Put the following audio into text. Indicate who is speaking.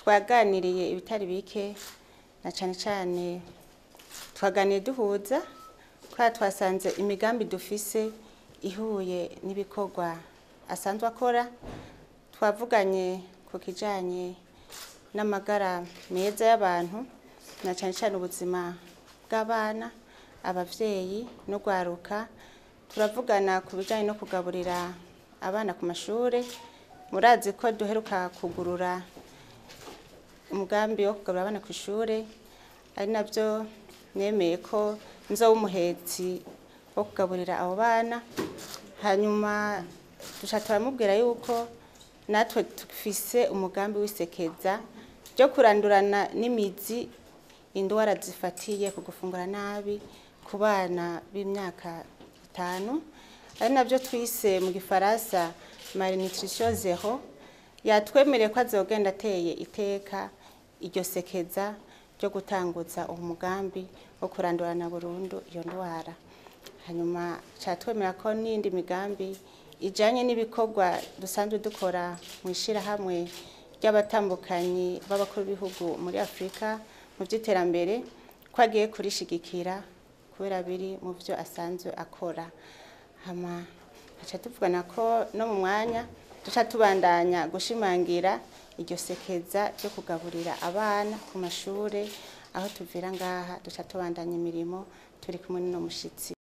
Speaker 1: twaganiriye ibitari bike na cyane cyane twaganiye duhuza kubera twasanze imigambi dufise ihuye n'ibikorwa asanzwe akora twavuganye ku kijanye n'amagara meza y'abantu na cyane cyane ubuzima bw'abana abavyeyi no gwaruka turavugana ku bijanye no kugaburira abana ku mashure murazi ko duheruka kugurura umugambi wo kugaburira abana ku ishure ari navyo nemeye ko nzoba umuhetsi wo kugaburira abo bana hanyuma duca turamubwira yuko natwe dufise umugambi w'isekeza ryo kurandurana n'imizi indwara zifatiye ku gufungura nabi ku bana b'imyaka itanu ari navyo twise mu gifaransa malnutrition zero yatwemereye ko azogenda ateye iteka iryo sekeza ryo gutanguza uwo mugambi wo kurandurana burundu iyo ndwara hanyuma catwemera ko n'indi migambi ijanye n'ibikorwa dusanzwe dukora mu ishirahamwe ry'abatambukanyi b'abakuru b'ibihugu muri afurika mu by'iterambere ko agiye kurishigikira kubera biri mu byo asanzwe akora hama duca tuvugana ko no mu mwanya duca tubandanya gushimangira iryo sekeza ryo kugaburira abana ku mashure aho tuvira ngaha duca tubandanya imirimo turi kumwe n'uno mushitsi